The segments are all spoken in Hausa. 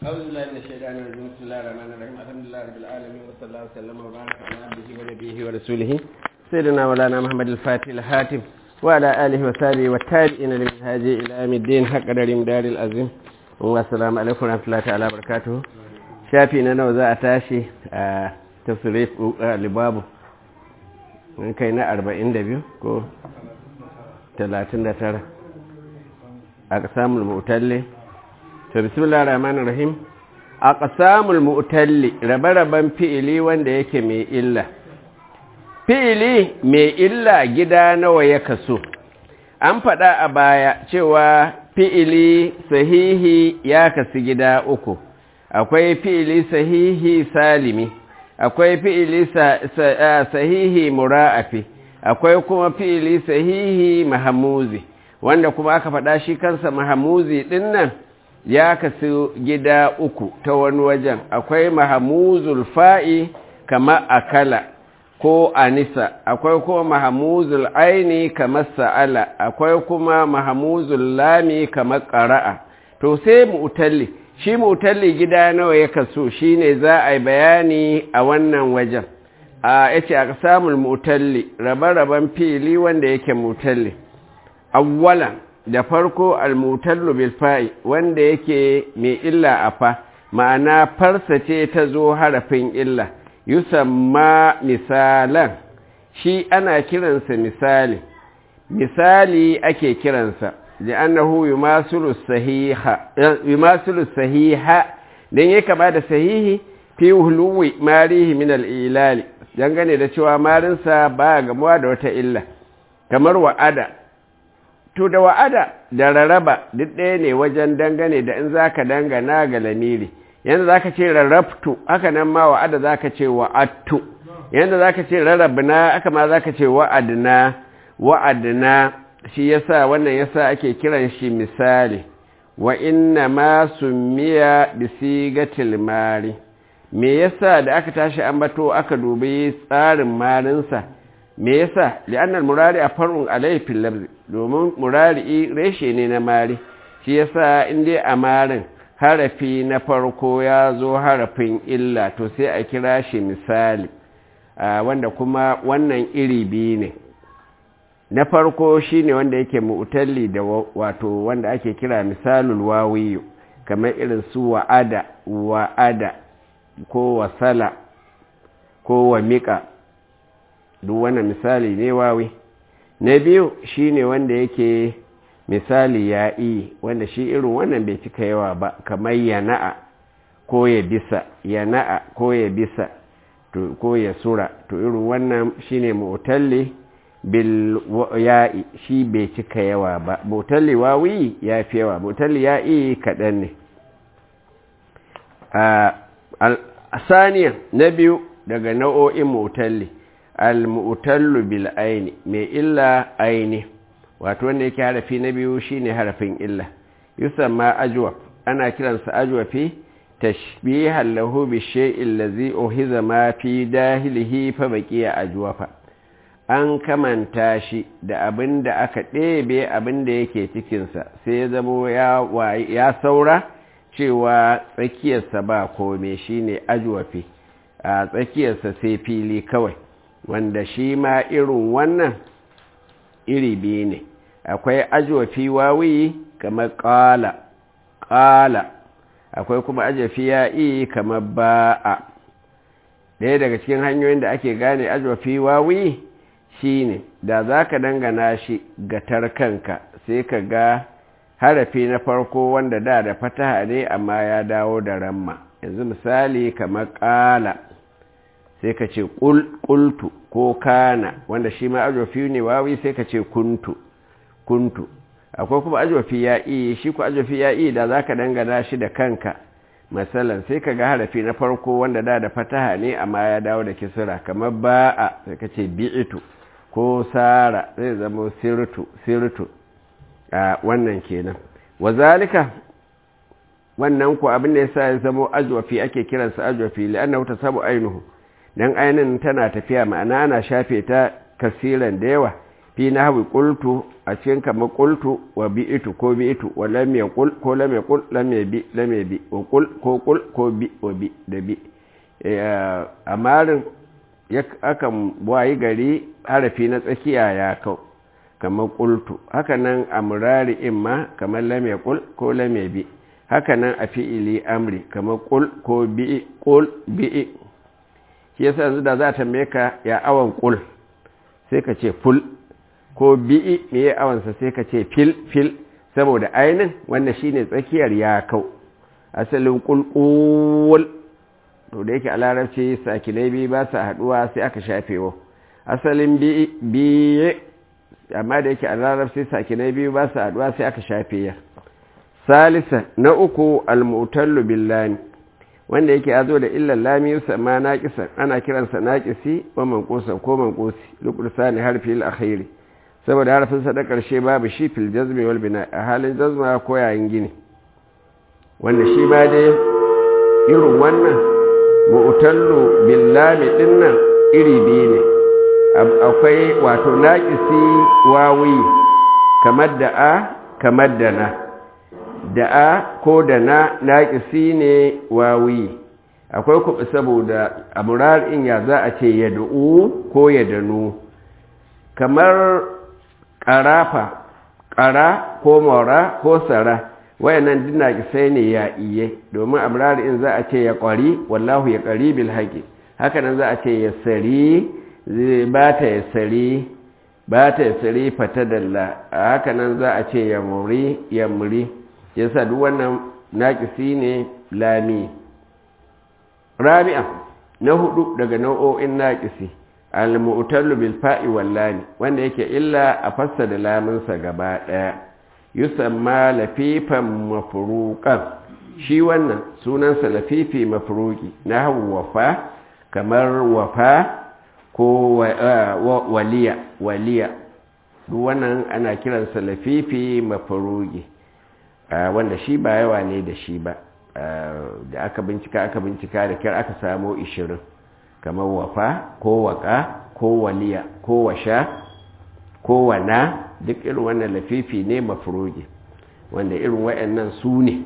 أعوذ بالله من الشيطان الرجيم بسم الله الرحمن الرحيم الحمد لله رب العالمين وصلى الله وسلم وبارك على عبده ونبيه ورسوله سيدنا مولانا محمد الفاتح الحاتم وعلى آله وصحبه والتابعين لمنهاج إلى يوم الدين حق قدر مدار العظيم والسلام عليكم ورحمة الله تعالى وبركاته شافي نانا وزا أتاشي تفسير لبابه من كينا أربعين دبيو كو ثلاثين دتر أقسام المؤتلي to bismillah rahman rahim a ƙasamul mu'talli rabe-raben fi'ili wanda yake mai illa fi'ili mai illa gida nawa ya kaso an faɗa a baya cewa fi'ili sahihi ya kasu gida uku akwai fi'ili sahihi salimi akwai fi'ili sahihi mura'afi akwai kuma fi'ili sahihi mahamuzi wanda kuma aka faɗa shi kansa mahamuzi ɗin nan ya kasu gida uku ta wani wajen akwai mahamuzul fa'i kama akala ko anisa akwai kuma mahamuzul aini kama sa'ala akwai kuma mahamuzul lami kama ƙara'a to sai mu'talli shi mu'talli gida nawa ya kasu shine za a yi bayani a wannan wajen a yace a samun mu'talli rabe-raben fili wanda yake mu'talli awwalan da farko almutallu bil fa'i wanda yake mai illa a fa ma'ana farsa ce ta zo harafin illa yusamma misalan shi ana kiransa misali misali ake kiransa li'annahu yumasilu sahiha yumasilu sahiha dan yake kama da sahihi fi hulwi marihi min al-ilali dangane da cewa marinsa ba gamuwa da wata illa kamar wa'ada to da wa'ada da rarraba duk ɗaya ne wajen dangane da in za ka dangana ga lamiri yadda za ka ce rarrabtu haka nan ma wa'ada za ka ce wa'attu yadda za ka ce rarrabna haka ma za ka ce wa'adna wa'adna shi yasa wannan yasa ake kiran shi misali wa inna ma summiya bi sigatil mari me yasa da aka tashi ambato aka dubi tsarin marinsa me yasa li'annal murari a far'un alayhi fil labzi domin murari reshe ne na mari shi yasa in dai a marin harafi na farko ya zo harafin illa to sai a kira shi misali wanda kuma wannan iri biyu ne na farko shine wanda yake mu'talli da wato wanda ake kira misalul wawiyu kamar irin su wa'ada wa'ada ko wasala ko wa miƙa duk wannan misali ne wawi na biyu shine wanda yake misali ya yi wanda shi irin wannan bai cika yawa ba kamar yana'a ko ya bisa yana'a ko ya bisa ko ya sura to irin wannan shine mu'talli bil ya'i shi bai cika yawa ba mu'talli wawi ya fi yawa mu'talli ya'i kaɗan ne a saniya na biyu daga nau'o'in mu'talli al-mu'tallu bil aini mai illa aini wato wanda yake harafi na biyu shine harafin illa yusamma ajwa ana kiransa ajwa fi tashbihan lahu bi shay'in ladhi uhiza ma fi dahilihi fa baqiya ajwafa an kamanta shi da abin da aka ɗebe abin da yake cikinsa sai ya zamo ya saura cewa tsakiyarsa ba kome shine ajwafi a tsakiyarsa sai fili kawai wanda shi ma irin wannan iri biyu ne akwai ajofi wawi kamar ƙala ƙala akwai kuma ajofi ya'i kamar ba'a ɗaya daga cikin hanyoyin da ake gane ajofi wawi shi ne da za ka dangana shi ga tarkanka sai ka ga harafi na farko wanda da da fataha ne amma ya dawo da ramma yanzu misali kamar ƙala sai ka ce ƙultu ko kana wanda shi ma ajofi ne wawi sai ka ce kuntu kuntu akwai kuma ajofi ya iya shi ku ajofi ya iya da za ka dangana shi da kanka matsalan sai ka ga harafi na farko wanda da da fataha ne amma ya dawo da kisira kamar ba'a sai ka ce bi'itu ko sara zai zama sirtu sirtu a wannan kenan wazalika wannan ku abin da yasa ya zama ajofi ake kiransa ajofi li'annahu tasabu ainuhu dan ainin tana tafiya ma'ana ana shafe ta kasiran da yawa fi nahwi qultu a cikin kamar qultu wa bi'tu ko bi'tu wa lam yaqul ko lam yaqul lam yabi lam yabi wa qul ko qul ko bi wa bi da bi amarin akan wayi gari harafi na tsakiya ya kau kamar qultu haka nan amrari imma kamar lam yaqul ko lam yabi haka nan a fi'ili amri kamar qul ko bi qul bi shi yasa yanzu da za ta tambaye ka ya awan qul sai ka ce ful ko bi'i me ya awansa sai ka ce fil fil saboda ainin wanda shine tsakiyar ya kau asalin kulkul to da yake a larabci sakinai biyu ba su haduwa sai aka shafe wa asalin biye amma da yake a larabci sakinai biyu ba su haduwa sai aka shafe ya salisa na uku almutallu billani wanda yake ya zo da illan lami yusamma naqisan ana kiransa naqisi wa manqusan ko manqusi luqsani harfi al-akhiri saboda harfin sa da karshe babu shi fil jazmi wal bina a halin jazma ko yayin gini wanda shi ma dai irin wannan mu'tallu bil lami dinnan iri biyu ne akwai wato naqisi wawi kamar da a kamar da na da a ko da na naƙisi ne wawi akwai kuɓi saboda a in ya za a ce ya da'u ko ya danu kamar ƙarafa ƙara ko mora ko sara wayannan duk naƙisai ne ya iye domin a in za a ce ya ƙwari wallahu ya ƙari bil haƙi hakanan za a ce ya sari ba ta ya sari ba ta ya sari fata dalla hakanan za a ce ya muri ya muri yasa duk wannan naƙisi ne lami rabi'a na hudu daga nau'o'in naƙisi al-mu'tallu bil fa'i wal lami wanda yake illa a fassara lamin sa gaba daya yusamma lafifan mafruqan shi wannan sunan sa lafifi mafruqi nahwu wafa kamar wafa ko waliya waliya duk wannan ana kiransa lafifi mafruqi wanda shi ba yawa ne da shi ba da aka bincika aka bincika da kyar aka samo ishirin kamar wafa ko waka ko waliya ko washa ko wana duk irin wannan lafifi ne mafurogi wanda irin wayannan su ne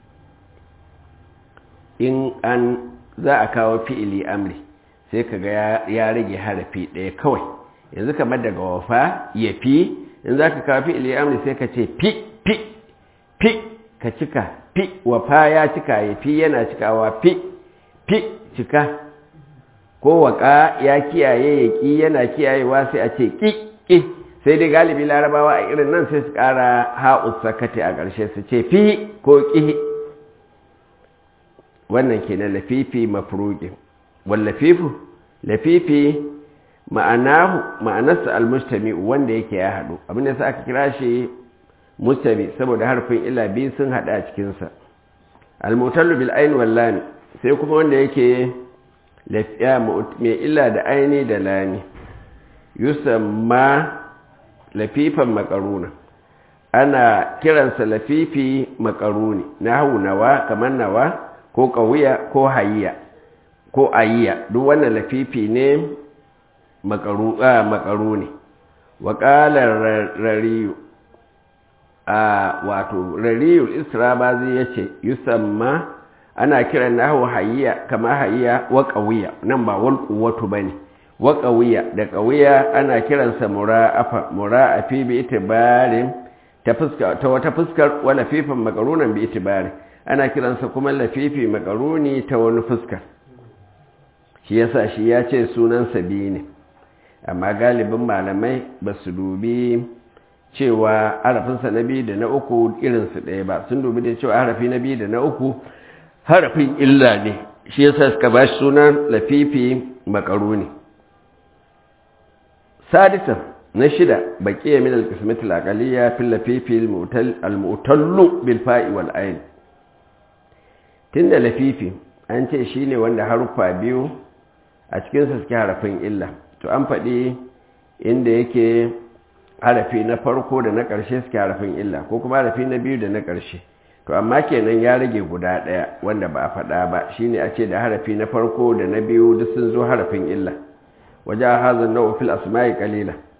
in an za a kawo fi'ili amri sai kaga ya rage harafi ɗaya kawai yanzu kamar daga wafa ya fi in za ka kawo fi'ili amri sai ka ce fi fi fi ka cika fi wafa ya cika ya fi yana cikawa fi fi cika ko waka ya kiyaye ya ƙi yana kiyayewa sai a ce ƙi ƙi sai dai galibi larabawa a irin nan sai su ƙara ha'us sakati a ƙarshe su ce fi ko ƙi wannan ke na lafifi mafruƙin wallafifu lafifi ma'anahu ma'anarsa almustami wanda yake ya haɗu abinda sa aka kira shi mustami saboda harfin illa biyu sun haɗa a cikinsa almutallu bil ain wal lam sai kuma wanda yake lafiya mai illa da aini da lami yusamma lafifan makaruna ana kiransa lafifi makaruni nahu nawa kamar nawa ko kawiya ko hayya ko ayiya duk wannan lafifi ne makaruni wa qala rariyu a wato rariyul israbazi ya ce yusamma ana kiran nahu hayya kama hayya wa qawiya nan ba wal quwwatu bane wa qawiya da qawiya ana kiransa mura'afa mura'afi bi itibarin ta fuska ta wata fuskar wala fifan makarunan bi itibari ana kiransa kuma lafifi makaruni ta wani fuskar shi yasa shi ya ce sunan sabi ne amma galibin malamai ba su dubi cewa harafinsa na biyu da na uku irinsu ɗaya ba sun dubi da cewa harafi na biyu da na uku harafin illa ne shi yasa suka ba shi sunan lafifi makaruni sadisan na shida baqiya min al-qismati al-aqaliyya fil lafifi al-mu'tallu bil fa'i wal ayn tunda lafifi an ce shine wanda haruffa biyu a cikin sa suke harafin illa to an faɗi inda yake harafi na farko da na ƙarshe suke harafin illa ko kuma harafi na biyu da na ƙarshe to amma kenan ya rage guda ɗaya wanda ba a faɗa ba shine a ce da harafi na farko da na biyu duk sun zo harafin illa waje hazan na fil asma'i qalila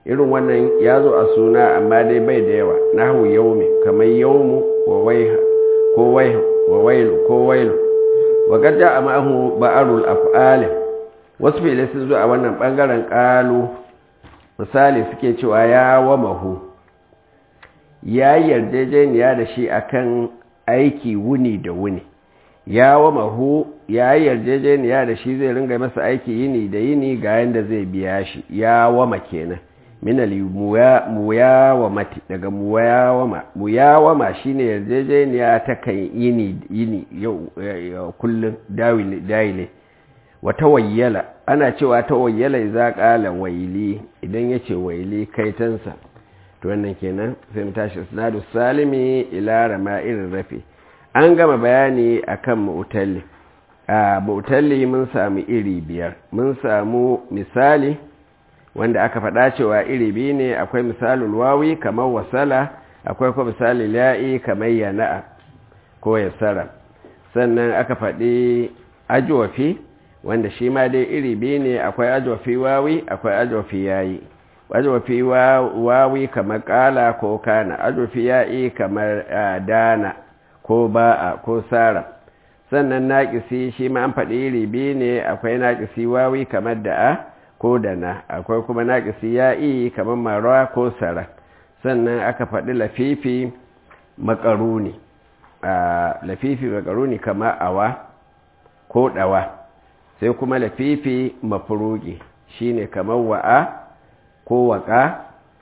irin wannan ya zo a suna amma dai bai da yawa nahu yaumi kamar yaumu wa waiha ko waiha wa wailu ko wailu wa garja a ma'ahu ba'arul af'alin wasu fili sun zo a wannan bangaren kalu misali suke cewa ya wa mahu ya yarjejeniya da shi akan aiki wuni da wuni ya wa mahu ya yarjejeniya da shi zai ringa masa aiki yini da yini ga yanda zai biya shi ya wama kenan minal muyawamati daga muyawama muyawama shine yarjejeniya ta kan yini yini yau kullun dawile wa tawayyala ana cewa tawayyala idza qala waili idan yace waili kaitansa to wannan kenan sai mu tashi sanadu salimi ila rama'ir rafi an gama bayani akan mu'talli a mu'talli mun samu iri biyar mun samu misali wanda aka faɗa cewa iri biyu ne akwai misalul wawi kamar wasala akwai kuma misali la'i kamar yana'a ko yasara sannan aka faɗi ajwafi wanda shi ma dai iri biyu ne akwai ajwafi wawi akwai ajwafi yayi ajwafi wawi kamar kala ko kana ajwafi yayi kamar dana ko ba'a ko sara sannan naƙisi shi ma an faɗi iri biyu ne akwai naƙisi wawi kamar da'a ko da na akwai kuma naƙisi ya'i kamar marawa ko sara sannan aka faɗi lafifi makaruni lafifi makaruni kamar awa ko ɗawa sai kuma lafifi mafurugi shine kamar wa'a ko waƙa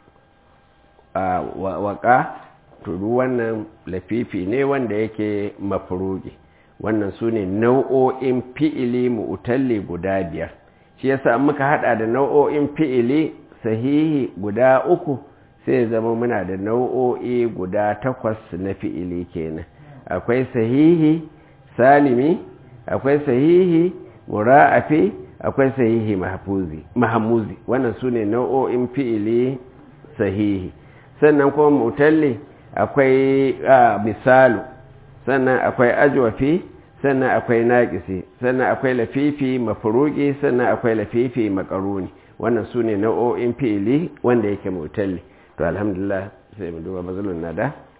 waƙa tudu wannan lafifi ne wanda yake mafurugi wannan su ne nau'o'in fi'ili mu'utalli guda biyar shi yasa muka hada da nau'o'in fi'ili sahihi guda uku sai zama muna da nau'o'i guda takwas na fi'ili kenan akwai sahihi salimi akwai sahihi mura'afi akwai sahihi mahamuzi wannan su ne nau'o'in fi'ili sahihi sannan kuma mutalli akwai misalu sannan akwai ajwafi sannan akwai naƙisi sannan akwai lafifi mafuruki sannan akwai lafifi makaruni wannan su ne nau'o'in fi'ili wanda yake mutalli to alhamdulillah sai mu duba mazalun nada